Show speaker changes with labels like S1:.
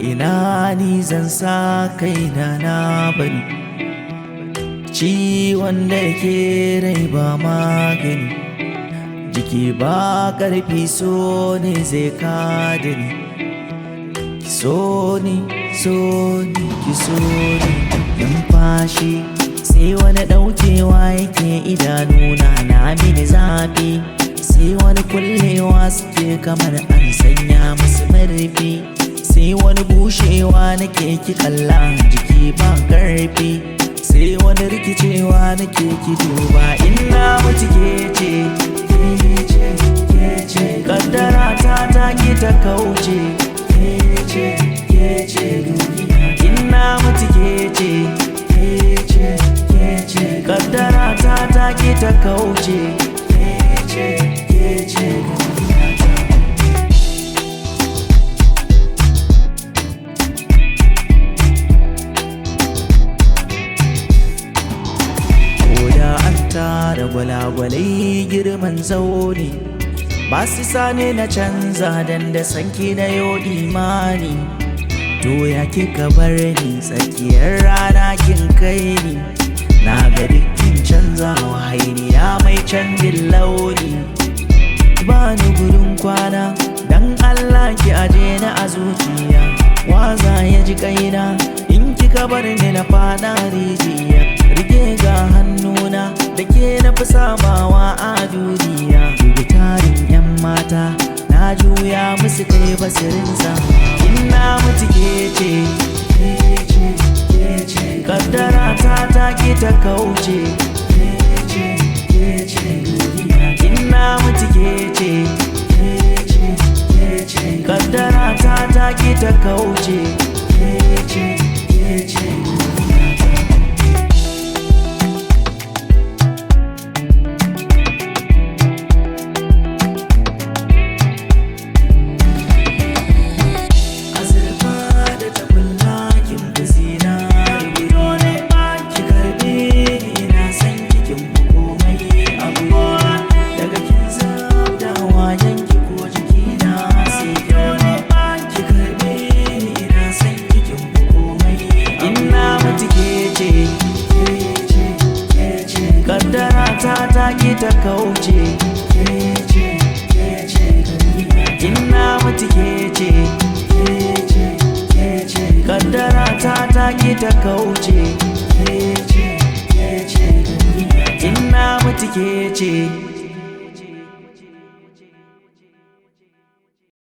S1: ina ni zan sa kaina na bani ciwon da ke rai ba magani jiki ba ƙarfi so ne zai kada ni ki so ni so ni ki so ni numfashi sai wani ɗaukewa yake idanuna na mini zafi sai wani kullewa suke kamar an sanya musu marfi sai wani bushewa nake ki kalla jiki ba karfi sai wani rikicewa nake ki duba ina mutu ke ce ke ce ke ce kaddara ta ta ki ta kauce ke ce ke ce duniya ina mutu ke ce ke ce ke ce kaddara ta ta ki ta kauce ke ce ke ce duniya Koda an tara gwalagwalai girman zaune ba su sani na canza dan da sanki na yau imani to ya kika bar ni tsakiyar rana kin kai ni na ga dukkin canza hainiya mai canjin launi ba ni gudun kwana dan Allah ki aje na a zuciya waza ya ji kaina in kika bar ni na fada rijiya rike ga hannuna da ke na fi samawa a duniya dubi tarin yan mata na juya musu kai basirinsa ina mutu ke ce ke ce ke ce kaddara ta ta ki ta kauce ke ce ke ce duniya ina mutu ke ce ke ce ke ce kaddara ta ta ki ta kauce ke ce ke ce duniya azurfa da tabulla kin fi zinari dole ki karbe ni na san kikin fi komai abu daga kin zabda wajen ki ko jiki na sai dole ki karbe ni na san kikin fi komai ina mutu ke ce ke ce ke ce kaddara ta ta ki ta kauce ke ce ke ce ina mutu ke ce ke ce ke ce kaddara ta ta ki ta kauce ke ce ke ce ina mutu ke ce